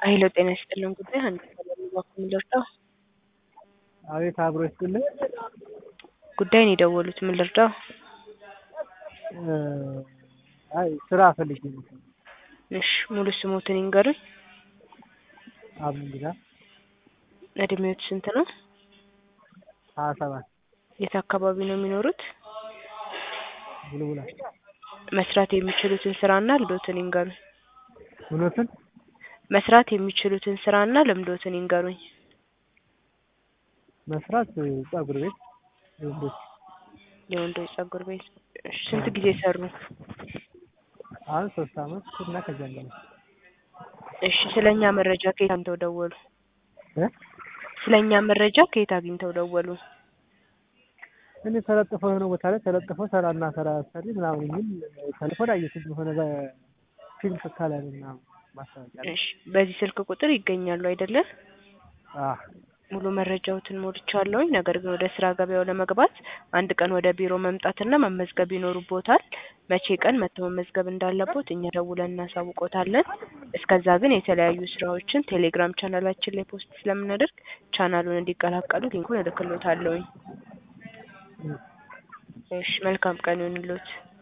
ሀይሎ ጤና ይስጥልን ጉዳይ አንድ ሰላም እባክዎን ልርዳዎ? አቤት አብሮ ይስጥልኝ። ጉዳይን የደወሉት ምን ልርዳዎ? አይ ስራ ፈልጌ ነው። እሺ ሙሉ ስሞትን ይንገሩኝ? አብዱ እንግዳ እድሜዎት ስንት ነው? ሀያ ሰባት የት አካባቢ ነው የሚኖሩት? ቡልቡላ መስራት የሚችሉትን ስራና ልምዶትን ይንገሩኝ? ምኖትን መስራት የሚችሉትን ስራና ልምዶትን ይንገሩኝ? መስራት ፀጉር ቤት የወንዶች የወንዶች ፀጉር ቤት እሺ ስንት ጊዜ ሰሩ? አሁን ሶስት አመት እና ከዚያ በላይ እሺ ስለኛ መረጃ ከየት አግኝተው ደወሉ? እ ስለኛ መረጃ ከየት አግኝተው ደወሉ? እኔ ተለጥፎ የሆነ ቦታ ላይ ተለጥፎ ስራና ስራ ሰሪ ምናምን የሚል ቴሌፎን አየሁት የሆነ በፊልም ስካላ ምናምን ማስታወቂያ ላይ። እሺ በዚህ ስልክ ቁጥር ይገኛሉ አይደለ? አዎ ሙሉ መረጃዎትን ሞልቻለሁኝ። ነገር ግን ወደ ስራ ገበያው ለመግባት አንድ ቀን ወደ ቢሮ መምጣትና መመዝገብ ይኖርቦታል። መቼ ቀን መጥተው መመዝገብ እንዳለቦት እኛ ደውለን እናሳውቆታለን። እስከዛ ግን የተለያዩ ስራዎችን ቴሌግራም ቻናላችን ላይ ፖስት ስለምናደርግ ቻናሉን እንዲቀላቀሉ ሊንኩን እልክልዎታለሁኝ። እሺ መልካም ቀን ይሁንልዎት።